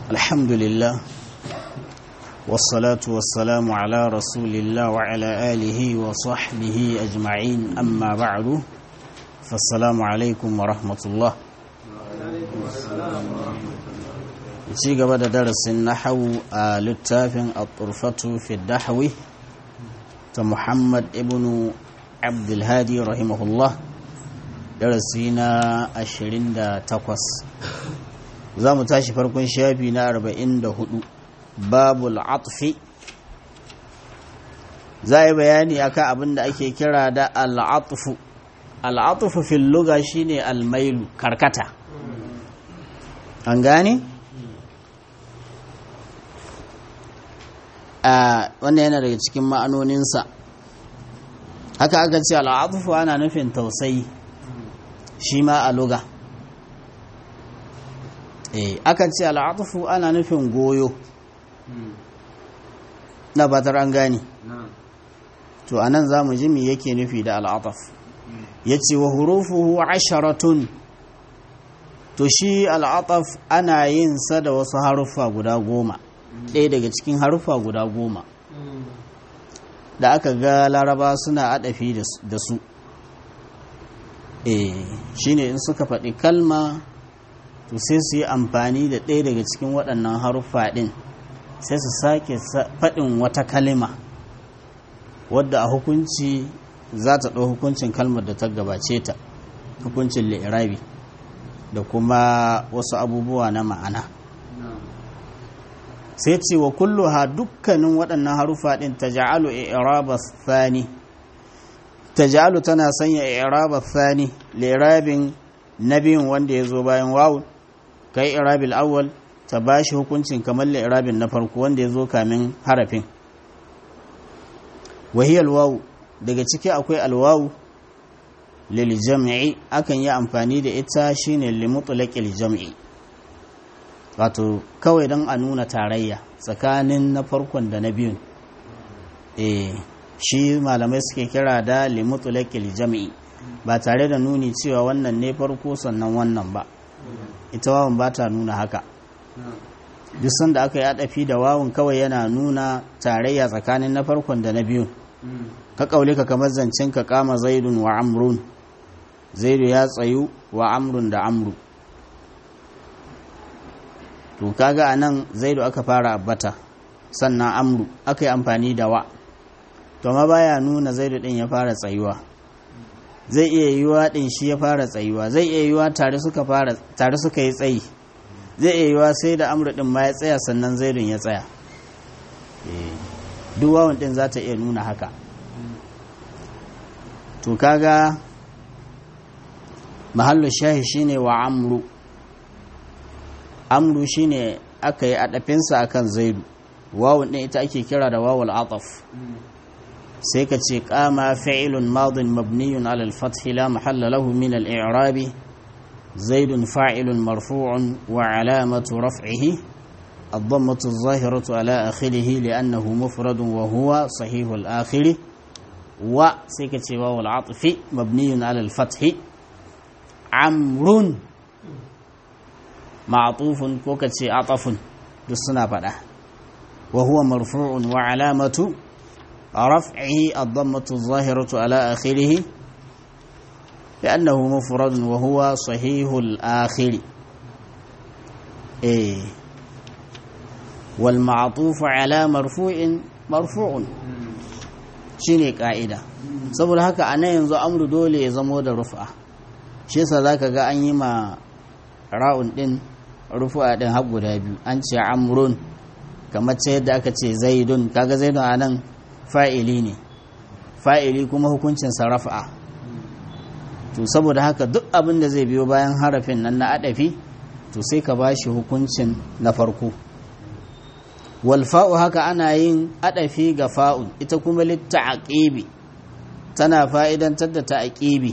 الحمد لله والصلاة والسلام على رسول الله وعلى آله وصحبه أجمعين أما بعد فالسلام عليكم ورحمة الله ci gaba da darasin nahawu a littafin al-turfatu fi dahwi ta muhammad ibn abdulhadi rahimahullah darasi na 28 za mu tashi farkon shafi na 44 babul atfi za a yi bayani akan abin da ake kira da al'atufu al'atufu fil luga shine almailu karkata an gane? a wannan yana daga cikin ma'anoninsa haka aka ce al'atufu ana nufin tausayi shi ma a luga eh aka ce al'atufu ana nufin goyo na batar an gani to anan za mu ji me yake nufi da al'ataf ya ce wa hurufuhu asharatun to shi al'ataf ana yin sa da wasu haruffa guda goma ɗaya daga cikin haruffa guda goma da aka ga laraba suna adafi da su eh shine in suka faɗi kalma to sai su yi amfani da ɗaya daga cikin waɗannan haruffa ɗin sai su sake faɗin wata kalima wadda a hukunci za ta ɗau hukuncin kalmar da ta gabace ta hukuncin li'irabi da kuma wasu abubuwa na ma'ana sai ce wa kullu ha dukkanin waɗannan harufa ɗin ta ja'alu i'raba thani ta ja'alu tana sanya i'raba thani li'irabin na biyun wanda ya zo bayan wawu kai i'rabil awwal ta bashi hukuncin kamar li'irabin na farko wanda ya zo kamin harafin wahiyar wawu daga ciki akwai alwawu lil jam'i akan yi amfani da ita shine li mutlaqil jam'i wato kawai don a nuna tarayya tsakanin na farkon da na biyun eh shi malamai suke kira da li mutlaqil jam'i ba tare da nuni cewa wannan ne farko sannan wannan ba ita wawan ba ta nuna haka duk sanda aka yi adafi da wawun kawai yana nuna tarayya tsakanin na farkon da na biyun ka kaule ka kamar zancen ka kama zaidun wa amrun zaidu ya tsayu wa amrun da amru to kaga anan zaidu aka fara abbata sannan amru aka yi amfani da wa to ma baya nuna zaidu din ya fara tsayuwa zai iya yiwa din shi ya fara tsayuwa zai iya yiwa tare suka fara tare suka yi tsayi zai iya yiwa sai da amru din ma ya tsaya sannan zaidun ya tsaya duk wawan din za ta iya nuna haka to kaga mahallu shahi shine wa amru amru shine aka yi adafinsa akan zaidu wawun din ita ake kira da wawul ataf sai ka ce kama fi'ilun madin mabniyun ala al-fath la mahalla lahu min al-i'rab zaidun fa'ilun marfu'un wa alamatu raf'ihi الضمة الظاهرة على آخره لأنه مفرد وهو صحيح الآخر وسيكة واو العطف مبني على الفتح عمرو معطوف كوكة عطف دسنا فدا وهو مرفوع وعلامة رفعه الضمة الظاهرة على آخره لأنه مفرد وهو صحيح الآخر إيه والمعطوف على مرفوع مرفوع shine ka'ida saboda haka a nan yanzu amru dole ya zamo da rufa shi yasa zaka ga an yi ma ra'un din rufa din har guda biyu an ce amrun kamar ce yadda aka ce zaidun kaga zaidun a nan fa'ili ne fa'ili kuma hukuncin sa rafa to saboda haka duk abin da zai biyo bayan harafin nan na adafi to sai ka bashi hukuncin na farko walfa'u haka ana yin adafi ga fa'un ita kuma litta'aqibi tana fa'idantar da ta'aqibi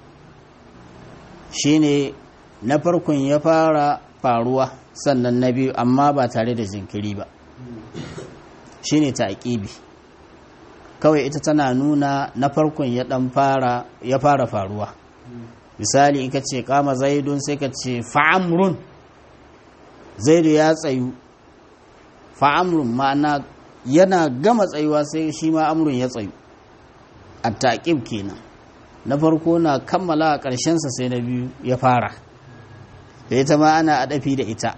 shine na farkon ya fara faruwa sannan na biyu amma ba tare da jinkiri ba shine ta'aqibi kawai ita tana nuna na farkon ya dan fara ya fara faruwa misali in ka ce kama zaidun sai ka ce fa'amrun zaidu ya tsayu fa amrun ma'ana yana gama tsayuwa sai shi ma amrun ya tsayu a taƙib kenan na farko na kammala a ƙarshensa sai na biyu ya fara da ita ma ana adafi da ita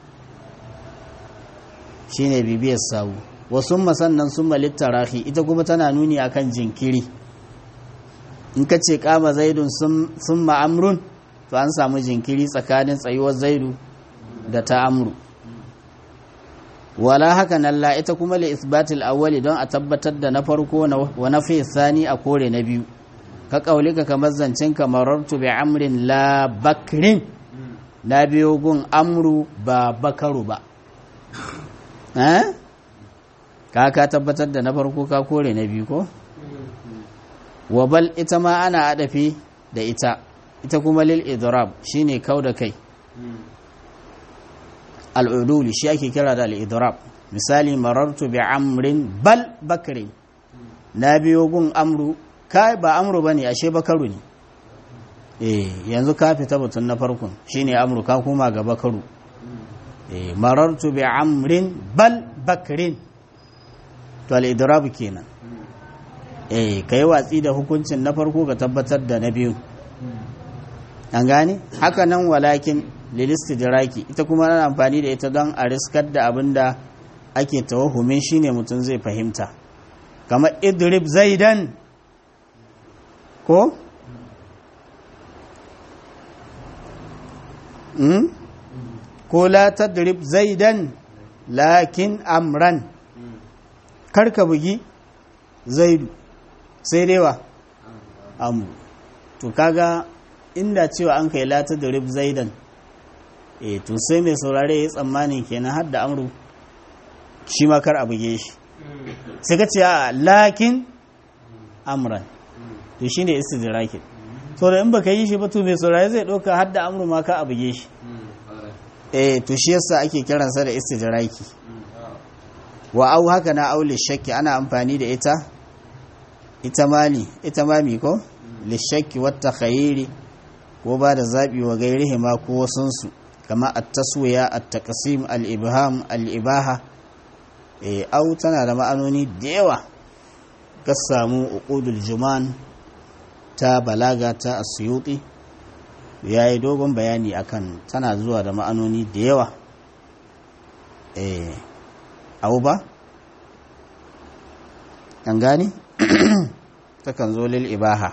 shine bibiyar sawu wasu sannan sun malittarahi ita kuma tana nuni akan jinkiri in ka ce kama zaidun sun ma'amrun to an samu jinkiri tsakanin tsayuwar zaidu da ta amru wala haka nan la ita kuma li isbatil awwali don a tabbatar da na farko wa na fi sani a kore na biyu ka kaulika kamar zancen kamarartu bi amrin la bakrin na biyo gun amru ba bakaru ba ka ka tabbatar da na farko ka kore na biyu ko wabal ita ma ana adafi da ita ita kuma lil idrab shine kau da kai al'uduli shi ake kira da al'idrab misali marartu bi amrin bal bakrin na biyo gun amru kai ba amru bane ashe bakaru ne eh yanzu ka fita batun na farkon shine amru ka koma ga bakaru eh marartu bi amrin bal bakrin to al-idrab kenan eh kai watsi da hukuncin na farko ga tabbatar da na biyu an gane haka nan walakin lilistidraki ita kuma ana amfani da ita don a riskar da abin da ake tawahumin shine mutum zai fahimta kamar idrib zaidan ko mm? ko la tadrib zaidan lakin amran karka bugi zaidu sai dai wa amu to kaga inda cewa an kai la tadrib zaidan e to sai mai saurare ya tsammanin kenan har da amru shi ma kar a buge shi sai ka ce a lakin amran to shine istidrakin so da in baka yi shi ba to mai saurare zai ɗauka har da amru ma ka a buge shi eh to shi yasa ake kiransa da istidraki wa au haka na aule shakki ana amfani da ita ita mali ita mami ko lishakki wata khayiri ko ba da zaɓi wa gairihi ma ko wasunsu kama at-taswiya at-taqsim al-ibham al-ibaha eh au tana da ma'anoni da yawa ka samu uqudul juman ta balaga ta asyuti yayi dogon bayani akan tana zuwa da ma'anoni da yawa eh au ba an gani takan zo lil ibaha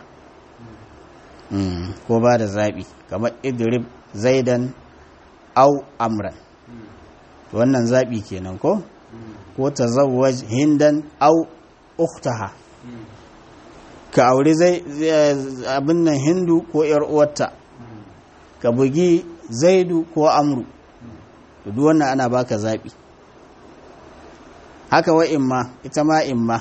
ko ba da zaɓi kamar idrib zaidan au amran wannan zaɓi kenan ko ko ta zawaj hindan au uktaha ka auri zai abin nan hindu ko yar uwarta ka bugi zaidu ko amru duk wannan ana baka zaɓi haka wa imma ita ma imma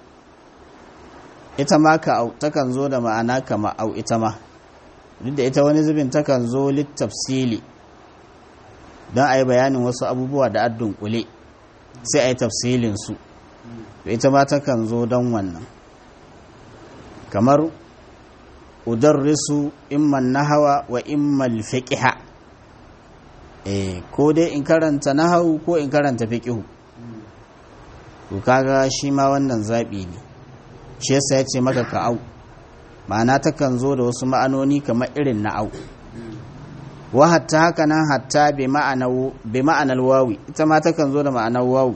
ita ma ka au takan zo da ma'ana kama au ita ma duk da ita wani zubin takan zo littafsili don a yi bayanin wasu abubuwa da addun kule sai a yi tafsilinsu to ita ma takan zo don wannan kamar udarrisu imman nahawa wa imman fiqiha eh ko dai in karanta nahawu ko in karanta fiqihu to kaga shi ma wannan zabi ne shi yasa ya ce maka ka au ma'ana takan zo da wasu ma'anoni kamar irin na au wa hatta haka nan hatta bi ma'anar wawi ita ma takan zo da ma'anar wawu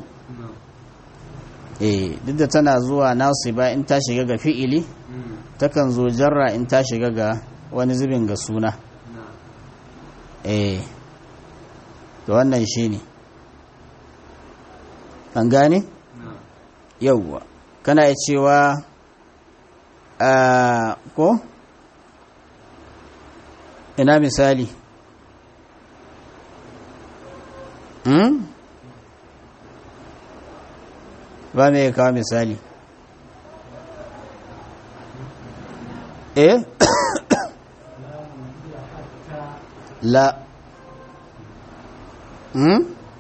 eh duk da tana zuwa nasiba in ta shiga ga fi'ili takan zo jarra in ta shiga ga wani zubin ga suna eh to wannan shine an gane yauwa kana ya cewa ko ina misali hmm? ba mai kawo misali eh la hmm?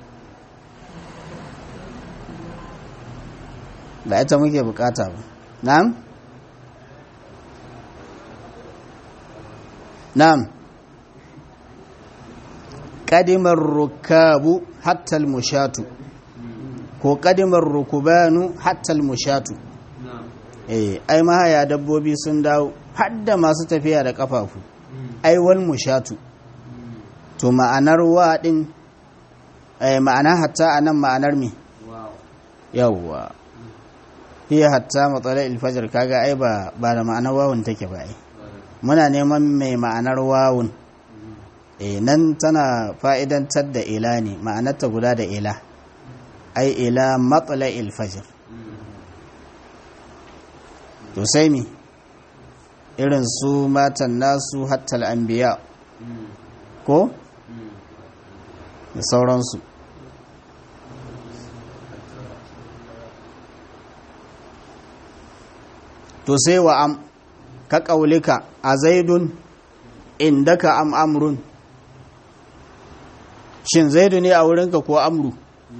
ba ita muke bukata ba na'am na'am kadimar rukabu hatta mushatu ko kadimar rukubanu hatta mushatu eh ai mahaya dabbobi sun dawo hadda masu tafiya da kafafu ai wal mushatu to ma'anar wa din eh ma'ana hatta anan ma'anar me yawwa hiya hatta matsala ilfajar kaga ai ba ba da ma'anar wawun take ba ai muna neman mai ma'anar wawun eh nan tana fa'idantar da ila ne ma'anarta guda da ila ai ila matsala ilfajar to sai mi irin su matan nasu hatta al'ambiya ko da sauransu to sai wa am ka ƙaulika a zaidun indaka am amrun shin zaidu ne a wurinka ko amru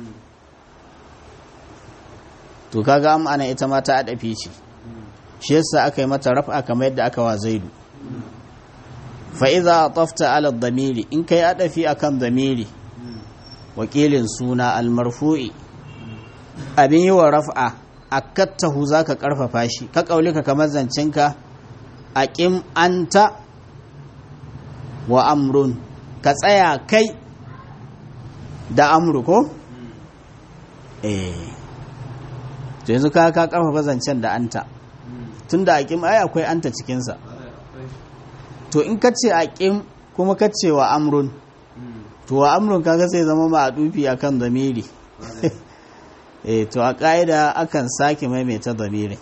to kaga am ana ita ma ta adafi ce shi yasa aka yi mata raf'a kamar yadda aka wa zaidu fa idza atafta ala dhamiri in kai adafi akan dhamiri wakilin suna al-marfu'i abin yi wa raf'a akattahu za ka ƙarfafa shi ka ƙaulika kamar zancenka a ƙim anta wa amrun ka tsaya kai da amru ko? eh to yanzu ka ka ƙarfafa zancen da anta tun da a ƙim ai akwai anta cikinsa to in ka ce a ƙim kuma ka ce wa amrun to wa amrun kaga sai zama ma a dufi akan zamiri eh to a ƙa'ida akan sake maimaita damirin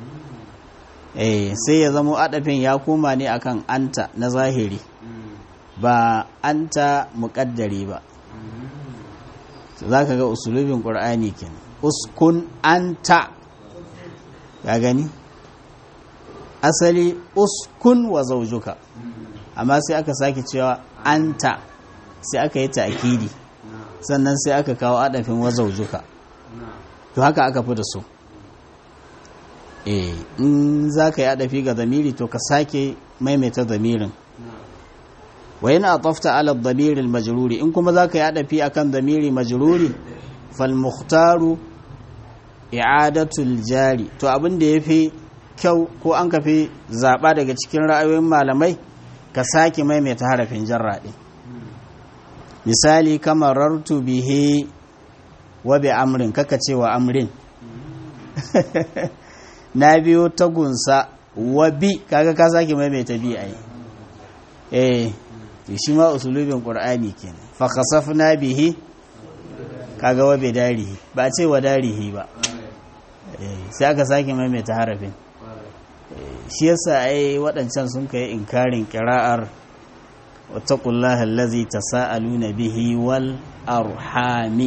eh sai ya zamo adafin ya koma ne akan anta na zahiri ba anta muƙaddari ba za ka ga usulubin ƙur'ani kenan uskun anta ya gani asali uskun wa zaujuka amma sai aka sake cewa anta sai aka yi ta'kidi sannan sai aka kawo adafin wa zaujuka to haka aka fi da su eh in za ka yi adafi ga zamiri to ka sake maimaita zamirin wa yana atafta ala damirin majruri in kuma za ka yi adafi akan zamiri majruri fal muhtaru i'adatul jari to abin da yafi kyau ko an kafi zaba daga cikin ra'ayoyin malamai ka sake maimaita harafin jarra din misali kamar rartu bihi wa bi amrin kaka ce wa amrin na biyo tagunsa wa bi kaga ka sake maimaita bi ai eh to shi ma usulubin qur'ani kenan fa khasafna bihi kaga wa bi darihi ba ce wa darihi ba eh sai aka sake maimaita harafin shi yasa ai waɗancan sun kai inkarin qira'ar wattaqullaha allazi tasaaluna bihi wal arhami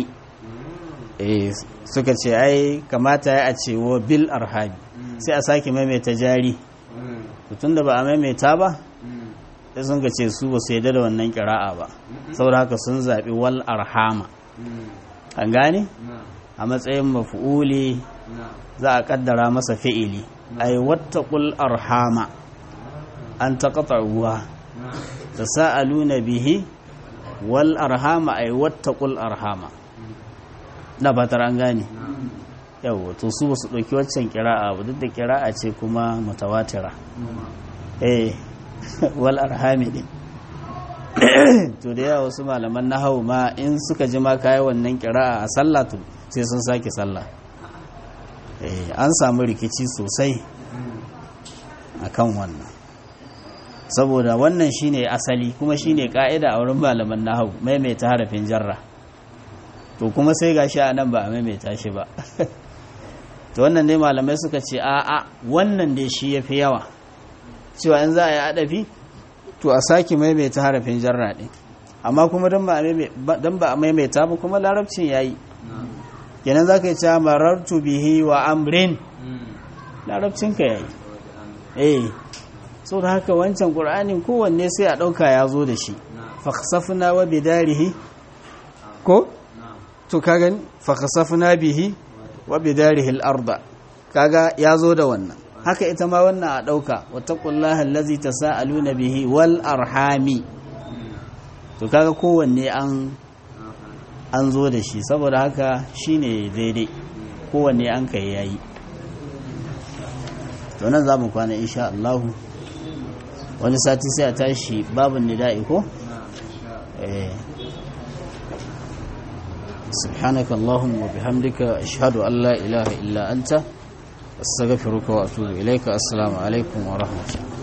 eh suka ce ai kamata ya a ce wa bil arhami sai a sake maimaita jari tun da ba a maimaita ba sai sun ka ce su ba su yadda da wannan kira'a ba saboda haka sun zaɓi wal arhama an gane a matsayin mafu'uli za a kaddara masa fi'ili ai wattaqul arhama an taqta'uha tasaaluna bihi wal arhama ai wattaqul arhama da fatar an gane yau to su ba su ɗauki waccan kira'a ba duk da kira'a ce kuma mutawatira eh wal arhami din to da yawa wasu malaman na hau ma in suka ji ma kayi wannan kira'a a sallah to sai sun sake sallah eh an samu rikici sosai akan wannan saboda wannan shine asali kuma shine ka'ida a wurin malaman nahau maimaita harafin jarra to kuma sai gashi a nan ba a maimaita shi ba to wannan ne malamai suka ce a'a wannan dai shi yafi yawa cewa in za a yi adafi to a sake maimaita harafin jarra ɗin amma kuma don ba a maimaita ba kuma larabcin ya yi kenan za ka yi cewa marartu bihi wa amrin larabcinka ya yi eh so da haka wancan ƙur'anin kowanne sai a ɗauka ya zo da shi faksafuna wa bidarihi ko to kagan faksafuna bihi wa bidarihi al-arda kaga ya zo da wannan haka ita ma wannan a ɗauka wattaqullaha allazi tasaaluna bihi wal arhami to kaga kowanne an an zo da shi saboda haka shine daidai kowanne an kai yayi to nan za mu kwana insha Allah wani sati sai a tashi babin nida'i ko eh سبحانك اللهم وبحمدك أشهد أن لا إله إلا أنت أستغفرك وأتوب إليك السلام عليكم ورحمة الله